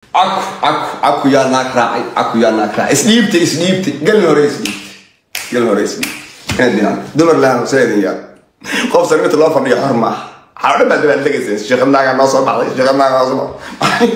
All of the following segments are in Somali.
caku caku caku yaa naag raacay caku yaa naag raacay isdhiibta isdhiibta galin hore isdhiibta galin hore isdhiibta dumar lahan seedin yaa qof sarmita loo fadhiyo xor maaha xawdhan baad baad dhegaysa sheekad naagaa noo soo baxday sheekad naagaa noo soo baxday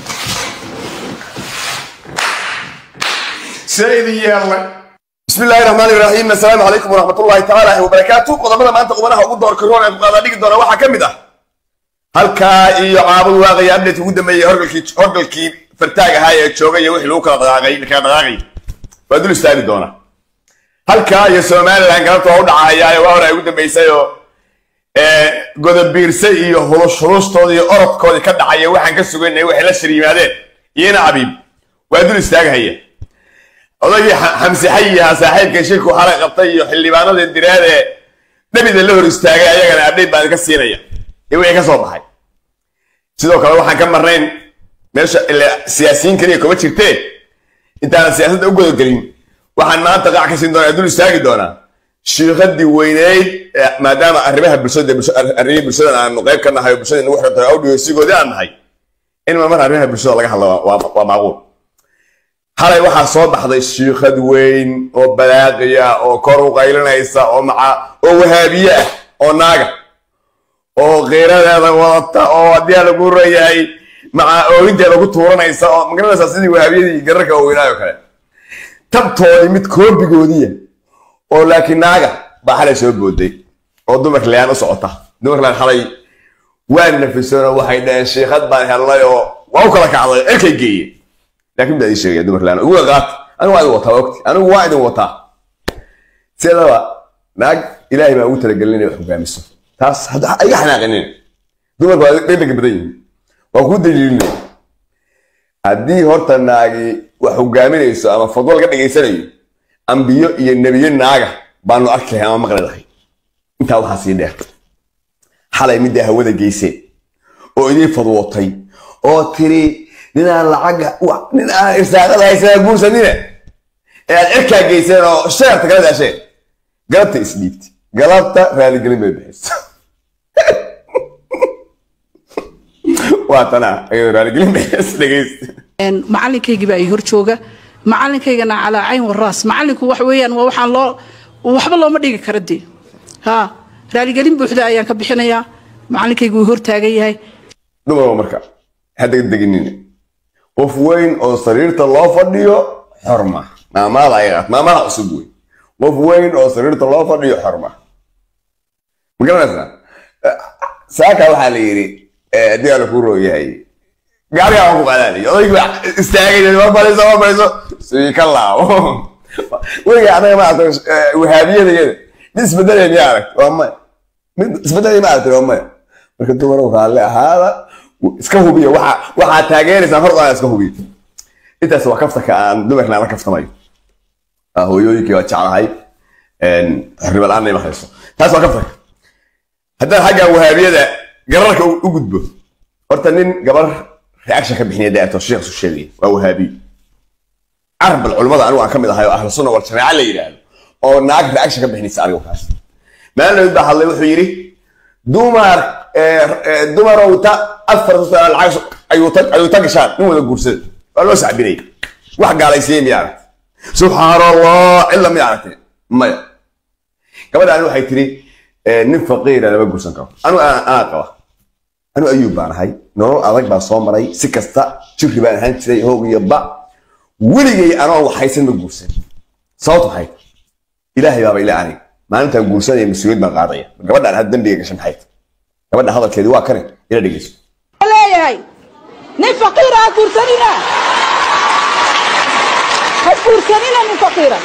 seedin yeelnay بسم الله الرحمن الرحيم السلام عليكم ورحمة الله تعالى وبركاته قضمنا ما أنت قضمنا أقول دور كورونا قضا ديك دور واحد كم ده halkaa iyo caabud waaqaya abdate ugu dambeeyey horgalkii horgalkii fartaaga ahaa ee joogay iyo wixii lagu kala dhaqaaqay kala dhaqaaqay waa dul istaagi doona halkaa iyo somaliland galabta waa u dhacayaayo waa hore ay ugu dambeysay oo godobiirse iyo hulush hulustoodii iyo orodkoodii ka dhacaya waxaan ka sugaynay waxay la shir yimaadeen iyona cabiib waa dul istaagahaya odaygii xamsi xayi ahaa saaxiibkan shirku xalay qabtay iyo xildhibaanadii diraad ee dhabida la hor istaagay ayagana abdhayt baan ka siinaya iyo wixii ka soo baxay sidoo kale waxaan ka marnayn meesha siyaasiyiin kaliya kuma jirtee intaanan siyaasadda u gudagelin waxaan maanta qaac ka siin doonaa dul istaagi doonaa shiikhadii weyneyd maadaama arrimaha bulshada arrimihii bulshada aanu qayb ka nahay oo bulshada nagu xirtay awdhigeysigoodii aan nahay in mar arrimaha bulshada laga hadlo waa macquul xalay waxaa soo baxday shiikhad weyn oo balaaqiya oo kor u qaylinaysa oo maca oo wahaabiye ah oo naaga oo kiiradeeda wadata oo haddii lagu rayahay maca ooginteeda ku tuuranaysa oo magaranaysaa sidii wahaabiyadii gararka waaweynaayo kale tabtoodii mid koobigoodiya oo laakiin naaga baa xalay soo booday oo dumar layaan u socota dumar layaan xalay waa nafisoonoo waxay dhaheen shiikhad baan helnay oo waa u kala kacday erkay geeye laakiin baa ii sheegaya dumar layaan ugu qaat anigu waa idin wataa ogti anigu waa idin wataa sidaba naag ilaahay baa ugu talagelin inay wax hogaamiso taas iga xanaaqinin dumarku waa dhegdheg badan yihin waa kuu daliilinaya haddii horta naagi wax hogaaminayso ama fadwo laga dhegaysanayo ambiyo iyo nebiyo naaga baanu arki lahay ama maqli lahay intaa waxaa sii dheer xalay middaa hawada geyseen oo idiin fadwootay oo tiri ninaan lacaga nin aan irsaaqada haysanaa guursanina ee aad cirkaa geyseen oo sheerta kala daasheen galabta isdhiibti galabta raaligelin bay bixisa waa tanaa ayadoo raaligelin bixis dhegeysta macalinkaygii baa ii hor jooga macalinkaygana calaa cayn waraas macalinku wax weeyaan waa waxaan loo waxba looma dhigi kara dee ha raaligelin buuxda ayaan ka bixinayaa macalinkaygu wuu hor taagan yahay dumarba marka ha degdeginina qof weyn oo sariirta loo fadhiyo xorma maamaada ayaad maamaha cusub wey qof weyn oo sariirta loo fadhiyo xorma ma garanaysaa saaka waxaa la yidhi haddii ala ku rooyahay gaarigaa waan ku qaadaanay odaygii baa istaagay war fadhiiso war fadhiiso sii ka laabo weliga anaga ma aragto wahaabiyada iyada mid isbedelay miya aragt waa maya mid isbedelay ma aragtay waa maya marka dumarow raalle ahaada iska hubiya waxa waxaa taageeraysaan hor iska hubiya intaas waa kaftanka aan dumarkana la kaftamayo hooyooyinkii waa jeclahay xornimo la-aan ma hayso taas waa kaftanka haddaan xagga wahaabiyada gararka u gudbo horta nin gabar reaction ka bixinaya daato sheekh su sheegaya waa wahaabiyo carabal culimmada anigu aan ka mid ahay oo ahlu sunna wal jamaaca la yidhaahdo oo naag reaction ka bixinaysa anigu kaas maalin baa hadlay wuxuu yidhi dumar dumarow ta afar lacag ayuu ta gashaan nin wada guursada waa loo sacbinaya wax gaalaysiiyey miya aragtay subxaan allah cilla miya aragtay maya gabadhaani waxay tiri nin faqiira lama guursan karo anu anaa qaba anu ayuub baan ahay nolol adag baan soo maray si kasta jirri baan ahaan jiray hoog iyo ba weligay anoon waxaysan ma guursan sababta maxay ilaahay baaba ila anig maalintaan guursanaya mas-uuliyad baan qaadaya gabadhaan had dambiga gashan maxay gabadha hadalkeedi waa kane ila dhegeyso leeyahay nin faqiira ha guursanina ha guursanina nin faqiira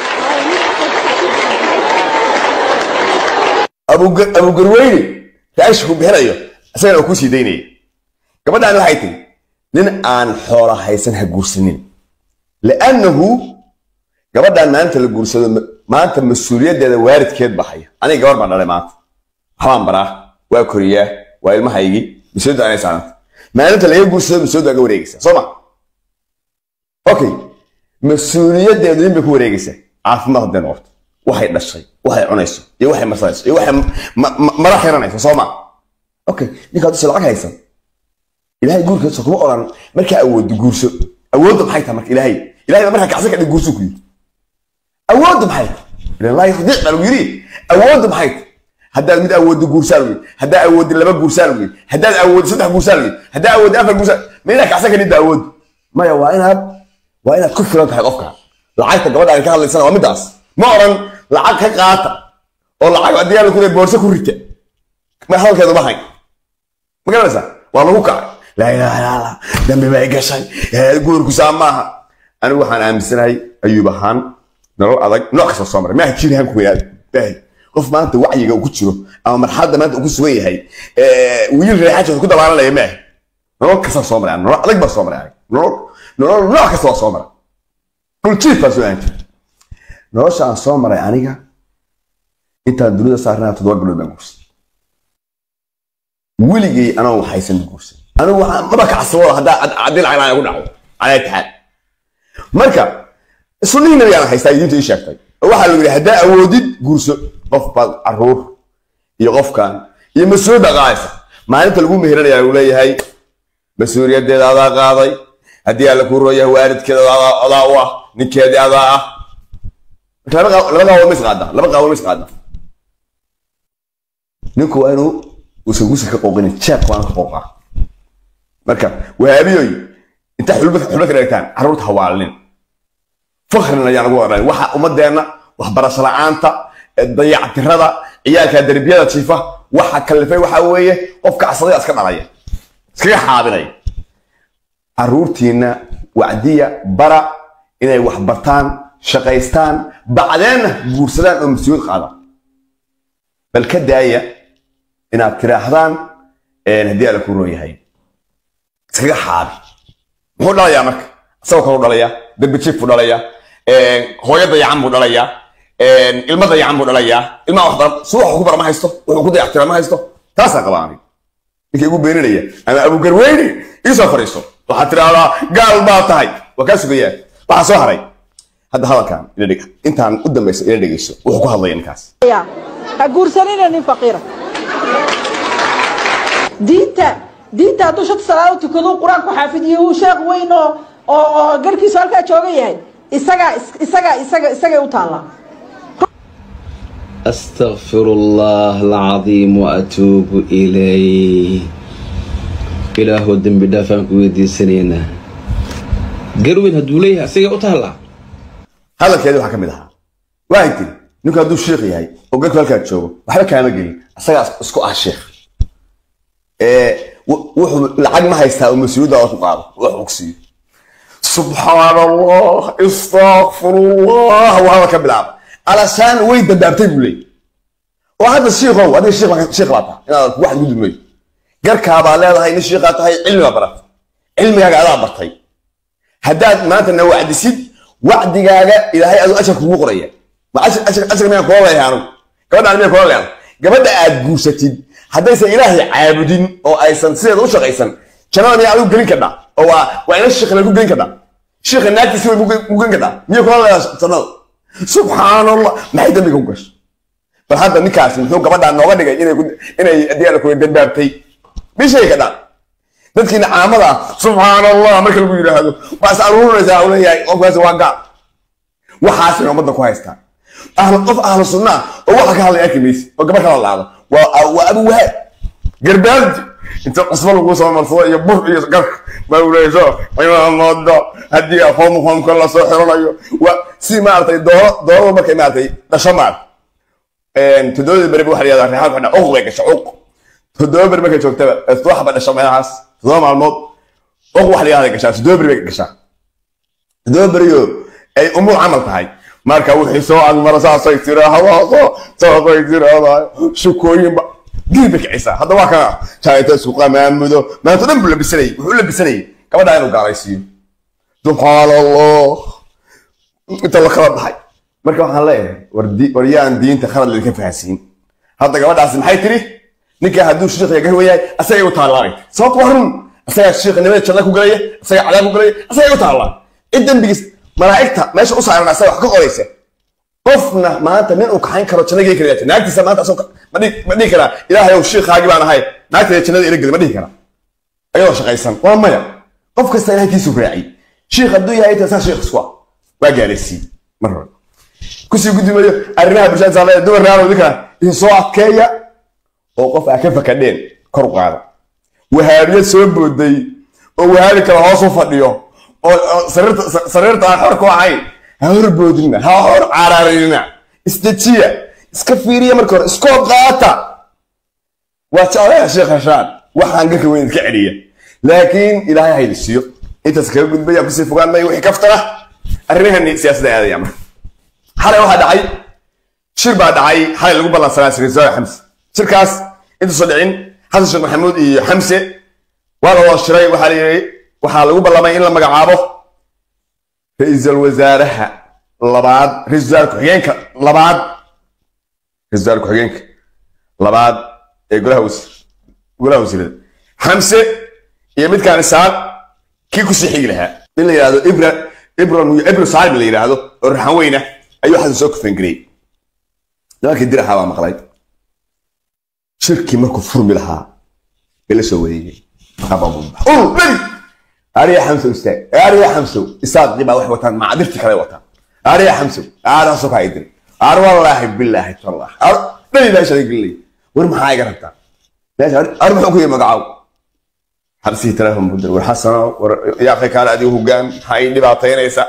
abugarweyne reaction ku bixinayo isagana uu ku sii daynaya gabadhaan waxay tiri nin aan xoola haysan ha guursanin liannahu gabadhaan maalinta la guursado maanta mas-uuliyaddeeda waalidkeed baa haya aniga gabar baan dhalay maanta waxbaan baraa waa koriyaa waa ilmahaygii mas-uuliyadda anay saaranta maalinta laga guursado mas-uuliyadda waa ga wareegaysaa soo ma okay mas-uuliyaddeedu nin bay ku wareegaysaa caafimaad hadday noqoto waxay dhashay waxay cunayso iyo waxay masanayso iyo waxay mara xiranayso soo ma okay ninka hadduse lacag haysan ilaahay guurkiisa kuma oran markaa awooddo guurso awoodda maxay tahay marka ilaahay ilaahay baa markaa kacsan kadhig guurso ku yiri awoodda maxay tahay ilan laa yaqdic baa lagu yiri awoodda maxay tahay haddaad mid awooddo guursaa lagu yiri haddaad awooddo laba guursaa lagu yiri haddaad awooddo saddex guursaa lagu yiri haddaad awooddo afar guursaa ma inaad kacsan kadhid ba awoodda maya waa inaad waa inaad ku filan tahay qofka lacagta gabadha aan ka hadlaysana waa midaas ma oran lacag ka qaata oo lacag haddii aan ku boorso ku rita ma hadalkeedu ma hay ma garanaysaa waa lagu kacay laa ilaaha illa allah dambi bay gashay guurku saa maaha anigu waxaan aaminsanahay ayuub ahaan nolol adag nooc kasta soo maray maaha jirihan ku weynaada baahi qof maanta wacyiga uu ku jiro ama marxaladda maanta uu ku sugan yahay wiil reexajood ku dabaalanaya maaha nolol kasta soo maray nolol adag baa soo maray aniga nolol nolol nooc kasta waa soo maray dhuljiif baa soo aantay nolosha aan soo maray aniga intaan dunida saarnaa toddoba bilood baan guursan weligay anoo waxaysan guursan anigu waxaan maba kacsawada haddaa haddii lacag laan ku dhaco calaa taxaal marka sunnihii nabigaan haystaa diinta ii sheegtay oo waxaa lagu yidhi haddaa awoodid guurso qof baad caruur iyo qofkan iyo mas-uuliyadda qaadaysa maalinta lagu meheranaya lagu leeyahay mas-uuliyaddeeda adaa qaaday haddii alla kuu rooyahay waalidkeeda adaa u ah ninkeedii adaa ah laba qaawo ma isqaadaa laba qaawo ma isqaadaa ninku waa inuu uusan gusi ka qooqinin jeebka waana ka qooqaa marka wahaabiyoy intaa xulba xulba ka dhigtaan carruurta hawaalinin fakrina ayaan ugu odhan waxa ummadeenna waxbarasho la'aanta dayactirada ciyaalka derbiyada jiifa waxa kalifay waxa weeye qof kacsaday iska dhalaya iskaga xaabinaya carruurtiina wacdiya bara inay wax bartaan shaqaystaan bacdeenna guursadaan oo mas-uuliyad qaadaan bal ka daaya inaad tiraahdaan haddii alla kuu roon yahay iskaga xaabi muxuu dhalayaa marka isagoo kaluu dhalayaa dembi jiif buu dhalayaa hooyo dayacan buu dhalayaa ilmo dayacan buu dhalayaa ilmaha wax baran si wuxuu ku bara ma haysto wuxuu ku dayactira ma haysto taasaa qabaa aniga ninka igu beeninaya ama abugarweyne iisoo fadhiiso waxaad tidhaahdaa gaal baa tahay waa kaa sugayaa waxaa soo haray hadda hadalkan ila dhig intaan u dambayso ila dhegeyso wuxuu ku hadlaya ninkaas ha guursanina nin faqiira diinta diinta hadduu shanta salaado tukado qur-aanku xaafidiyo uu sheekh weyn oo oo oo garkiisu halkaa jooga yahay isagaa isagaa isaga isagay u taallaa أستغفر الله العظيم وأتوب إليه إله الدم بدافع كويدي سنينة قروين هدوليها سيجا أتهلا hadalkeedi waxaa ka mid ahaa waxay tiri ninku hadduu sheikh yahay oo garku halkaa joogo waxba kaama gelin isagaa isku ah sheikh wuxuu lacag ma haystaa oo mas-uuliyadda oo ku qaado wax uu ku siiyo subxaan allah istakfirullah waa hadal ka bilaaba alasaan way dambaabtay buu leeyay oo hadda shiikow adiga shiikh shiikh baa tahay inaad wax ugu dulmayo garkaabaa leedahay nin shiikaa tahay cilmi baa baratay cilmigaaga adaa bartay haddaad maanta na wacdisid wacdigaaga ilaahay aduu ashar kugu qoraya ma ashar miyaan kula leeyahay anugu gabadhaan miyaan kula leeyahay gabadha aad guursatid haddaysan ilaahay caabudin oo aysan sideeda u shaqaysan jannada miyaa adigu gelin kadhaa oo waa waa ina shiikha lagu gelin kadhaa shiikha naagtiisi way ku gelin kadhaa miya kula leeyahay jannada subxaan allah maxay dambiga ku gashay bal hadda ninkaasi muxuu gabadhaan nooga dhigay inay inay adiyaala kuwa dambaabtay bishay kadhaa dadkiina caamada ah subxaan allah marka lagu yidhaahdo waas aruurinaysaa u leeyahay qofkaasi waa gaal waxaasina ummadda ku haystaa ahlu qof ahlu sunna ah oo waxa ka hadlay arki maysi oo gabar kala laado waa waa abu wahaab garbaaldi inta cusbo lagu soo marsado iyo bur iyo garka mawleyso cimaamada haddii foomfoomka la soo xiranayo waa si maaragtay dooro doorada markay maaragtay dhasho maaragtay toddobadii beri waxa la yihahdaa reexaan ku xidha uq bay gasha uq toddoba beri markay joogtaba waxba dhasho meelahaas toddoba maalmood uq wax la yihahda gashaa toddoba beri bay gashaa toddoba beriyo ay umuu camal tahay marka wixii soo agmara saasay tiraahdo saasay tiraahdaa shukooyinba diin bay kicisaa hadda waa kana jaayta isku qamaamudo maanta dhan buu labisanayay wuxuu labisanayay gabadhaa inuu gaalaysiiyo subxaan allah inta la kala baxay marka waxaan leeyahay war yaan diinta khalad laydinka fahansiin hadda gabadhaasi maxay tiri ninka hadduu shiikhiga gar weyahay asagay u taallaanay sababta waa run asagaa shiikhnimada janna ku galaya asagaa cadaab ku galaya asagay u taallaa cid dembigiis malaa'igta meesha u saaran asaga wax ka qoraysa qofna maanta nin uu kaxayn karo janna geli karayaa naagtiisa maanta asoo ma dhihi karaa ilaahay ow shiikhaagii baan ahay naagteeda jannada ila geli ma dhihi karaa ayadoo shaqaysan waa maya qof kasta ilahay kiisu raaciy shiikh hadduu yahay inta saa shiikh isku ah waa gaaraysiin mar hore kusii gudbimayo arrimaha bulshada saameeya dumar raalow ninka idin soo adkeeya oo qof aa ka fakadheen kor u qaada wahaabiyad soo booday oo wahaabi kale hoos u fadhiyo oo oo sariirta sa- sariirta aan xor ku ahayn ha horboodina ha hor caraarina isdejiya iska fiiriya marka hore iskoo qaata waa jeclaha sheekh hashaan waxaan garka weyn iska celiya laakiin ilaahay haydi siiyo intaas kaga gudbaya kusii fogaan maya wixii kaftana arrimahani siyaasadda aadaya marka xalay waxaa dhacay shir baa dhacay xalay lagu ballansanaa sirrisaar xamse shirkaas intuusan dhicin xasan sheekh maxamuud iyo xamse waa la wada shiray waxaa la yidhi waxaa lagu ballamay in la magacaabo ra-iisul wasaaraha labaad ra-iisul wasaare ku-xigeenka labaad ra-iisul wasaare ku-xigeenka labaad ee golaha wasiir golaha wasiirada xamse iyo midkaan isaan kii kusii xigi lahaa in la yidhahdo ibra ibra ibra saalim la yidhaahdo oo raxan weyna ayuu xasan soo kufengareyey nimankii diraxa baa maqlay shirkii markuu furmi lahaa bay la soo wareegay beri ariya xamsow istaag ariya xamsow isaaqii baa wax wataan macadirti kale wataan ariya xamsow aadaasoo kaa idiri ar wallaahi bilaahi tallah ar dhani meesha gelay war maxaa iga rabtaa meesha ar muxuu ku yii magacaaw xabsihii telefoon buu diray war xasano war yaaqay kaale adigu hogaan maxaa ii dhibaataynaysa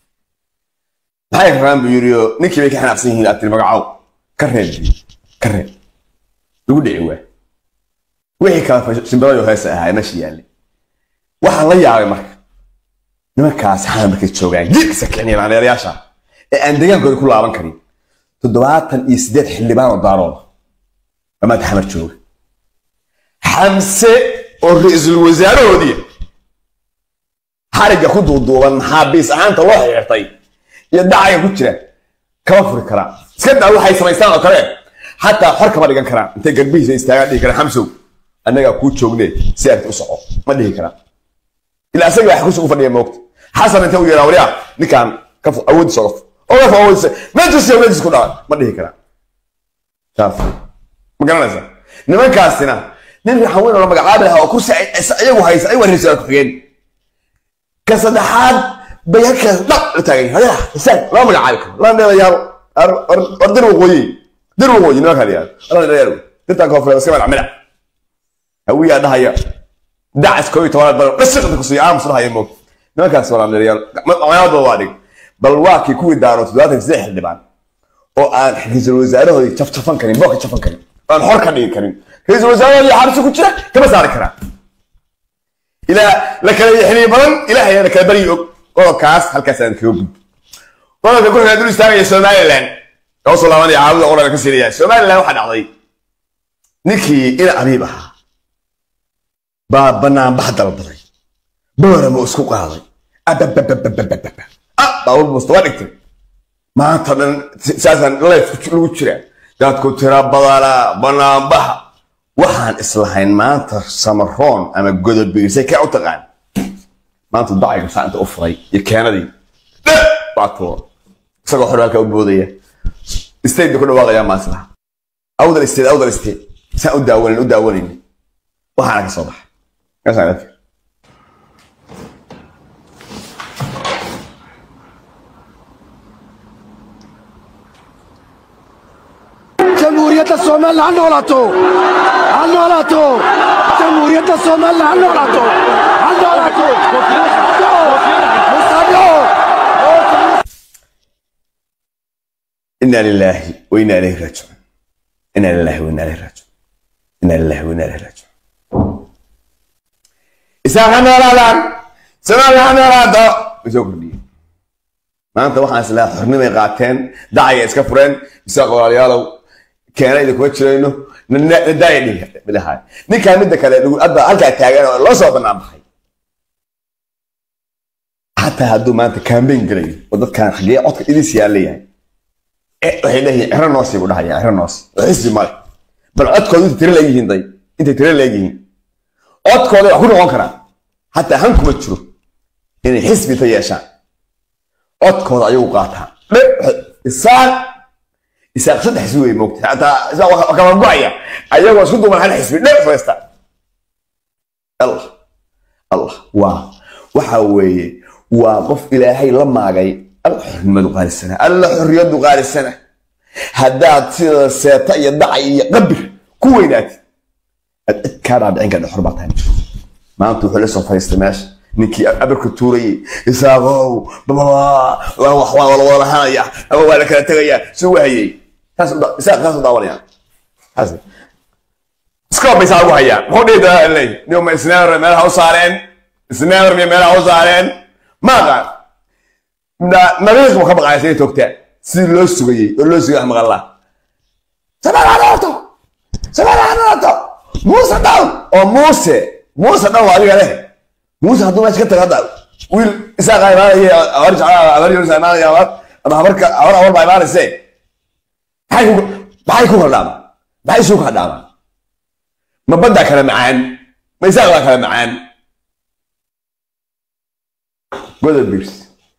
maxay rabaan buu yidhi oo ninkii bay ka xanaaqsan yihiin aad tiri magacaaw ka reeb buu yidhi. ka reeb lagu dhici waa wixii kala shimbirayo heesa ahaa meesha yaallay waxaan la yaabay marka nimankaas xana markay joogaan jiirkisa kicinayan aneerayaasha ee aan degaankooda ku laaban karin toddobaatan iyo siddeed xildhibaan oo daarooda amaad xamar jooga xamse oo ra-iisul wasaarahoodii xarigga ku duuduuban maxaabiis ahaanta loo xirtay iyo dhacaga ku jira kama furi karaan iska daa waxay samaystaan oo kale xataa xor kama dhigan karaan intay garbihiisa istaagaan dhihi karaan xamsow annagaa kuu joogne si arti u soco ma dhihi karaan ilaa asaga wax kursi ku fadhiya moogta xasan inta u yeeraa waliyaa ninkaan ka fu- awoodiisa oga fu oga fu awoodiisa meejis iyo meejis ku dhaca ma dhihi karaan saas ma garanaysa nimankaasina nin raxan weyn oo la magacaabi lahaa oo kursi ay- is- iyagu haysa ayagu raiisul ku-xigeen ka saddexaad bay halkaas dhab la taagan yihiin hayaa isaan lama magacaabi karo lama dheelayaabo Ar- ar- war dir waqooyi dir waqooyi nimankaa la yihahdo lama dheelayaabo dirtaan koonfureed iska magac midac hawiyaa dhahaya dacis koo iyo tobanaad bal dhasiqda kusiiya aamus dhahaya moog nimankaas waa lamdheelayaal magacaadooda waa dhig bal waa kii kuwii daaro toddobaatan iyo siddeed xildhibaan oo aan ra-iisul wasaarahoodii jafjafan karin boorka jafan karin oo aan xor ka dhigi karin ra-iisul wasaarahoodii xabsi ku jira kama saari karaan ilaa la kala yaxniye badan ilaahay la kala baryi og qodobkaas halkaas aan kaga gudbo qodobka ku xiga dul istaagaya somaliland oo soo laabanaya caawida qoranka ka siinaya somaliland waxaa dhacday ninkii ina abiib ahaa baa banaanbax dalbaday boorama isku qaaday abababababababa ah baabur busta waa dhigtay maanta dhan saasaan leef lagu jiraa dadku tira badana banaanbaxa waxaan islahayn maanta samaroon ama godobiirsay kee u taqaan maanta dacayga saanta u furay iyo keenadii dhe baa tuuro isagoo xor halkaa u boodaya state bay ku dhawaaqayaa maaslaha awdal state awdal state saan u daawanayn u daawanayna waxaana ka soo baxay kaasaan arkay jamhuuriyadda soomaaliya ha noolaato ha noolaato jamhuuriyadda soomaaliya ha noolaato ha noolaato mustaaqo إنا لله وإنا إليه راجعون إنا لله وإنا إليه راجعون إنا لله وإنا إليه راجعون إساق أنا لا لا سمع أنا لا دا بسوق لي ما أنت واحد سلاح حرني ما قاتين داعي إسكافرين إساق ولا يالو كان إذا كنت شرينه نداعي لي بالهاي نكا مدة كذا نقول أبا أرجع تاجر الله صوب أنا بحي حتى هدو ما أنت كان بين قليل وضد كان حقيقة عطك إلي سيالي يعني waxay leeyihiin ciro noosi buu dhahayaa ciro noosi xisbi male bal codkooda intay tiro leegyihiin day intay tiro leegyihiin codkooda wax ku noqon karaan hataa han kuma jiro inay xisbi ta yeeshaan codkooda ayagu qaataan dhe isaaq isaaq saddex xisbi wey moogta hataa isaaq waa kala go-aya ayagoo isku duuban hal xisbi dhe faysta allah allah waa waxa weeye waa qof ilaahay la maagay alla xornimadu qaalisana alla xorriyadu qaalisana haddaad sida seeta iyo dacay iyo qabir ku weynaatid aad cid kaa dhaadhicin ka dhexor baa tahay maanta wuxuu la soo fadhiistay meesha ninkii abarka tuurayay isaaqow bababa wax waa la wada lahanaya ama waa la kala tegayaa suu wahayay taas isaaq kaas u daawanaya taas iska bay saa ugu hayaan muxuu dhihi doonaa leey nin ma isneemer meelaha u saareen isneemer miya meelaha u saareen ma aqaan nabiiq buu ka baqaya siday toogtaan sidii loo sugayey oo loo sugay maqalla sabaalaanoto sabaalaanoto muuse dhawn oo muuse muuse dhawn waa adiga leh muuse hadduu meesha ka tago hadda wiil isaaqa imaanaya abar jeclaa abar yoris imaanaya abar ama habarka abar abar baa imaanayse maxay ku maxay ku kala dhaamaa maxay isu kala dhaamaa ma baddaa kala macaan ma isaaq baa kala macaan godob birs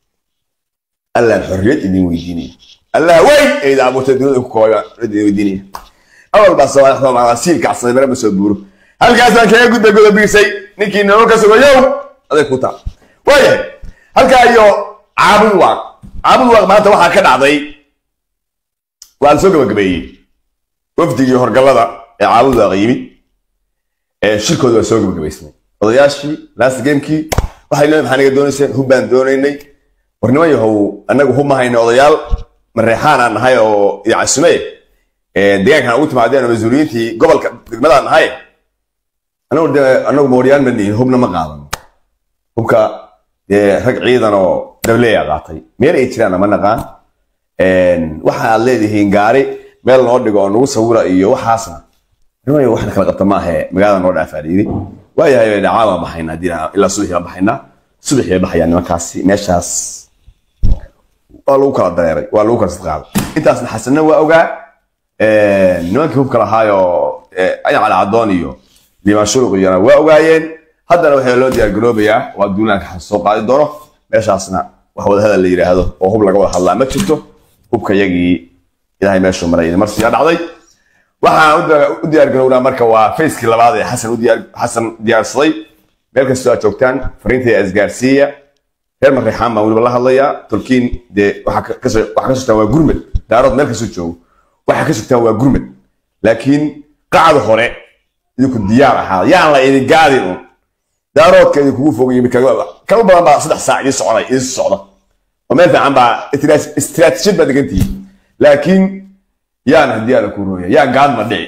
allaan xorriyad idin weydiinaya allah wey ayda abuurtay dunida ku kooya idin weydiinaya awal baa soo siil kacsaday mare ma soo buuro halkaasaan kaga gudbay godob birsay ninkii nolol ka sugayow aday ku taa waayahay halkaa iyo caabud waaq caabud waaq maanta waxaa ka dhacday waa la soo gabagabeeyey wafdigii horgallada ee caabud waaq yimid shirkooda waa soo gabagabaysnay odayaashii last gamekii waxay leeyihin maxaa naga doonayseen hub baan doonaynay war niman yahow annagu hub ma hayno odayaal mareexaan aan nahay oo idacasume deegaankan ugu timaadeen oo mas-uuliyiintii gobolka degmadaan nahay anagu de anagu mooryaan ma nihin hubna ma qaadano hubka dee rag ciidan oo dableeya qaatay meel ay jiraan ma naqaan waxa aad leedihiin gaari meel noo dhigo oo nagu sawira iyo waxaasna niman waxna kala qabta maahe magaalada noo dhaafaa yidhi waayahay dhacaa baan baxaynaa haddii ilaa subaxii baan baxaynaa subaxii bay baxayaan nimankaasi meeshaas waa lagu kala dareeray waa lagu kala sadqaaday intaasna xasanna waa ogaa nimankii hubka lahaayoo ayacal cadoon iyo liimaan shuruq iyona waa ogaayeen haddana waxaa loo diyaargaroobayaa waa duulaanka soo qaadi doono meeshaasna wax wadahadal la yidhaahdo oo hub laga wada hadlaa ma jirto hubka yagii ilaahay meeshuu maray marsiyaa dhacday waxaan u diyaargarownaa marka waa facekii labaad ee xasan xasan diyaarsaday meel kastoo aad joogtaan fariintay isgaarsiiya reer marreexaan baan weliba la hadlayaa tolkiin dee waxaa ka sugtaan waa gurmed daarood meel kastoo joogo waxaa ka sugtaan waa gurmed laakiin qacda hore idinku diyaar ahaa yaan la idin gaadin un daaroodka idinkugu fog yimid kaga badan baa saddex saac idin soconay idin socda oo meel fiican baa istiraatiijiyad baa degantihiin laakiin yaan haddii ala ku rooya yaa gaadma dhici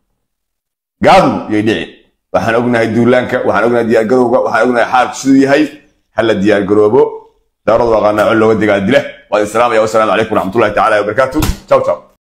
gaadmu yay dhici waxaan ognahay duulaanka waxaan ognahay diyaargarowga waxaan ognahay xaalku siduu yahay hala diyaargaroobo daaradu aqaanaa col looga degaa dila waa islaamaya wasalaamu calaykum waraxmatullahi tacaala wabarakaatu ciao ciao